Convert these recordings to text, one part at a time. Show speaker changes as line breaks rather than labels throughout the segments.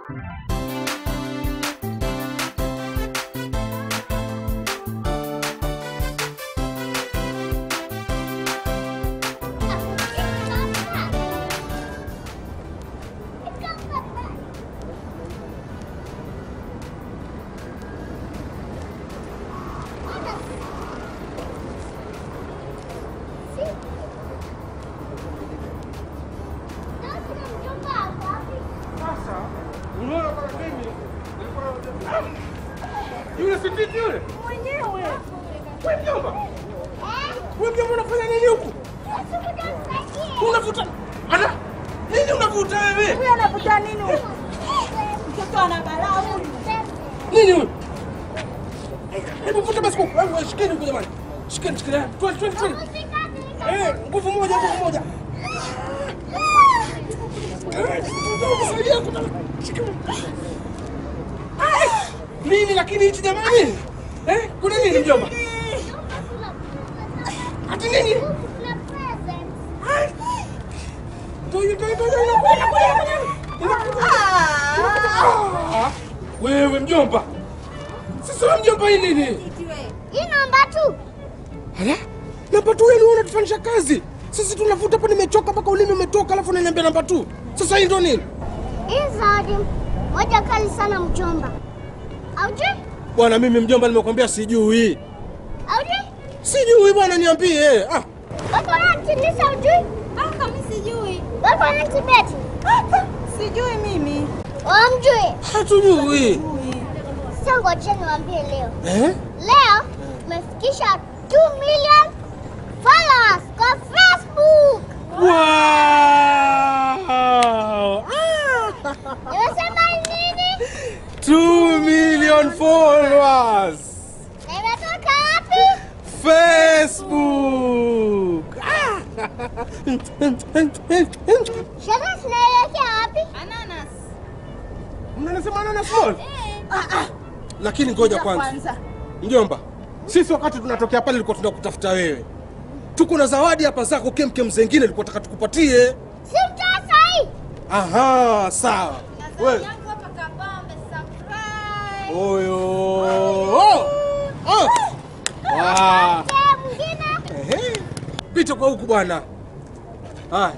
Sasa unaona kama mimi nilikuwa yule sititi yule
Mwenyewe.
wewe mjomba, wewe mjomba, unafanya nini huku? Unavuta ana nini? Unavuta wewe
Huyu anavuta nini huyu? Mtoto ana balaa huyu.
nini huyu? Hebu vuta basi huku. Wewe shikeni huku jamani, shikeni, shikeni, twende, twende, twende. Eh, nguvu moja, nguvu moja. Eh, saidia huku. Shikeni. Ai, Nini lakini hichi jamani? Eh, kuna nini mjomba? Ati nini? Toyo, toyo, toyo, inakuja, inakuja, inakuja. Ah, Wewe mjomba, sasa wewe mjomba, hii nini?
Hii namba tu.
Ala, namba tu yani wewe unatufanyisha kazi. Sisi tunavuta hapa, nimechoka mpaka ulimi umetoka, alafu unaniambia namba tu. Sasa hii ndo nini?
Hii zawadi moja kali sana mjomba. Aujui?
Bwana mimi mjomba, nimekwambia sijui.
Aujui?
Sijui bwana, niambie. Ah,
Wako wanatinisha ujui?
Ah, kama sijui.
Wako wanatibeti?
Sijui mimi.
Wamjui?
hatujui.
Sasa ngoja niwaambie leo.
Eh?
Leo tumefikisha 2 million followers kwa Facebook.
Wow! Ah!
Nimesema nini?
2 million followers.
Na imetoka wapi?
Facebook. Ah!
Sherehe zinaelekea wapi?
Ananas.
Mnasema nana small? Lakini ngoja kwanza. Mjomba, sisi wakati tunatokea pale ilikuwa tunakutafuta wewe. Tuko na zawadi hapa zako kemkem zengine ilikuwa taka tukupatie.
Si mtaa sahi.
Aha, sawa. Wewe.
Yangu hapa kabambe surprise.
Oyo. Oh. Oh. Wow.
Mtaa mwingine.
Ehe. Pita kwa huku bwana. Haya.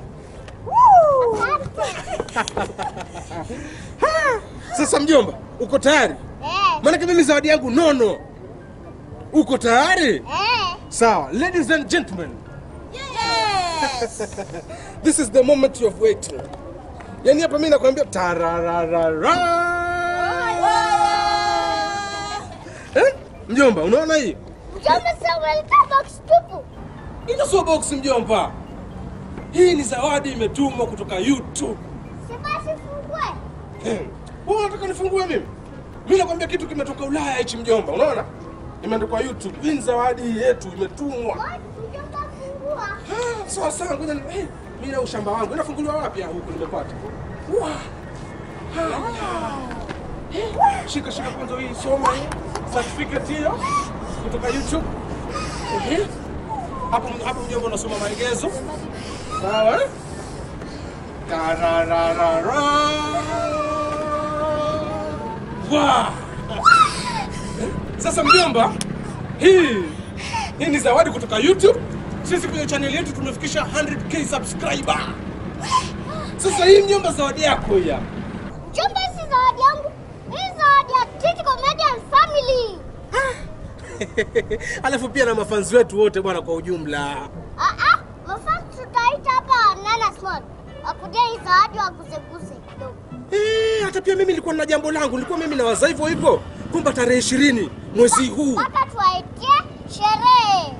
Sasa mjomba, uko tayari?
Eh.
Maanake mimi zawadi yangu nono. Uko tayari?
Eh.
Sawa, ladies and gentlemen,
Yes.
this is the moment you have waited. Yaani hapa mimi nakwambia tarararara. Eh? Mjomba, unaona hii?
Mjomba sasa umeleta box tupu.
Ina sio box mjomba. Hii ni zawadi imetumwa kutoka YouTube.
Si basi fungue.
Eh, Wewe unataka nifungue mimi? Mimi nakwambia kitu kimetoka Ulaya hichi mjomba, unaona? Imeandikwa YouTube. Hii ni zawadi yetu imetumwa.
Ngoja mjomba fungua.
Ah, Sawa sawa, ngoja ni eh, mimi na ushamba wangu. Inafunguliwa wapi huku nimepata? Wa. Eh, Shika shika kwanza hii soma hii certificate hiyo kutoka YouTube. Eh, Hapo hapo mjomba unasoma maelezo. Sawa? eh? Tarararara. Wa. Sasa mjomba, hii hii ni zawadi kutoka YouTube. Sisi kwenye channel yetu tumefikisha 100k subscriber. Sasa hii mjomba, zawadi yako hii hapa.
Mjomba si zawadi yangu. Hii zawadi ya Titi Comedian Family.
Alafu pia na mafanzi wetu wote bwana, kwa ujumla.
Ah ah, mafans tutaita hapa Nana Small. Wakuje hii zawadi waguseguse kidogo.
Eh, hata pia mimi nilikuwa na jambo langu, nilikuwa mimi na waza hivyo hivyo kwamba tarehe ishirini mwezi huu
Mpaka tuwaitie sherehe.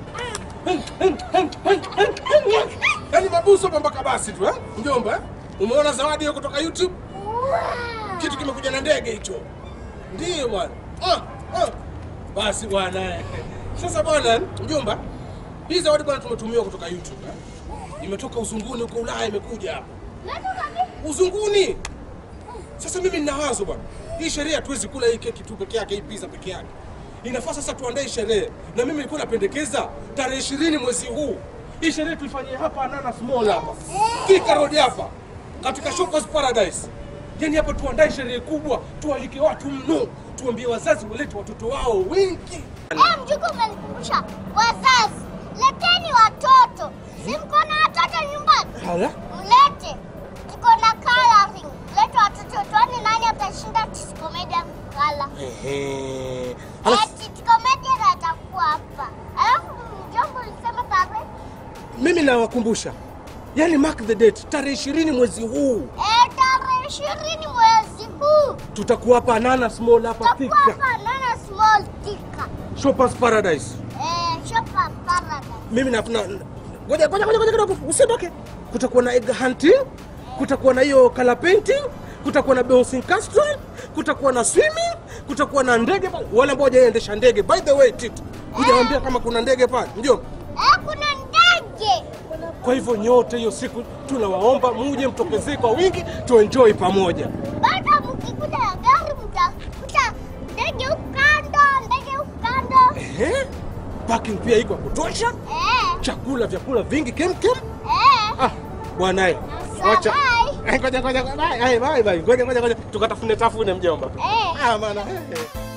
yaani mabuso hapa mpaka basi tu eh? Mjomba, eh? umeona zawadi hiyo kutoka YouTube?
Wow.
Kitu kimekuja na ndege hicho. Ndiyo bwana. Ah, ah. Basi bwana. eh. Sasa bwana, mjomba, hii zawadi bwana tumetumiwa kutoka YouTube. Eh? Imetoka uzunguni huko Ulaya imekuja hapa.
Natoka vipi?
Uzunguni. Sasa mimi nina wazo bwana. Hii sherehe hatuwezi kula hii keki tu peke yake, hii pizza peke yake. Inafaa sasa tuandae sherehe. Na mimi nilikuwa napendekeza tarehe ishirini mwezi huu. Hii sherehe tuifanyie hapa Ananas Mall hapa. Thika Road hapa. Katika Shoppers Paradise. Yaani hapa tuandae sherehe kubwa, tualike watu mno, tuambie wazazi walete watoto wao wengi.
Eh, mjukuu umenikumbusha. Wazazi, leteni watoto. Si mko na watoto nyumbani?
Hala?
Mlete. Tuko na coloring. Lete watoto tuone nani atashinda Titi Comedian kala.
Ehe. Halafu
Eh, Titi Comedian atakuwa hapa. Alafu mjomba ulisema tarehe?
mimi nawakumbusha, yaani mark the date, tarehe ishirini mwezi huu
Eh, tarehe ishirini mwezi huu.
tutakuwa hapa Ananas Mall hapa
Tutakuwa
Thika,
hapa Nana Small Thika.
Shoppers Paradise.
Eh, Shopper Paradise.
Mimi na na- ngoja ngoja ngoja ngoja kidogo, usiondoke. Kutakuwa na egg hunting, kutakuwa na hiyo color painting, kutakuwa na bouncing castle, kutakuwa na swimming, kutakuwa na ndege pale. Wale ambao hawajaendesha ndege, by the way, Tito, hujawaambia kama kuna ndege pale, ndio.
Eh, kuna ndege.
Kwa hivyo nyote hiyo siku tunawaomba muje mtokezee kwa wingi, tuenjoy pamoja.
Baada mkikuja na gari mtakuta ndege huku kando, ndege huku kando.
Ehe, parking pia iko ya kutosha,
Eh,
chakula vyakula vingi kemkem.
eh.
Ah, bwanae.
Sasa,
Wacha.
bye.
Eh, Ngoja ngoja ngoja. Bye, bye, bye. Ngoja ngoja ngoja. Tukatafune tafune mjomba.
Eh.
Ah, maana. eh, eh.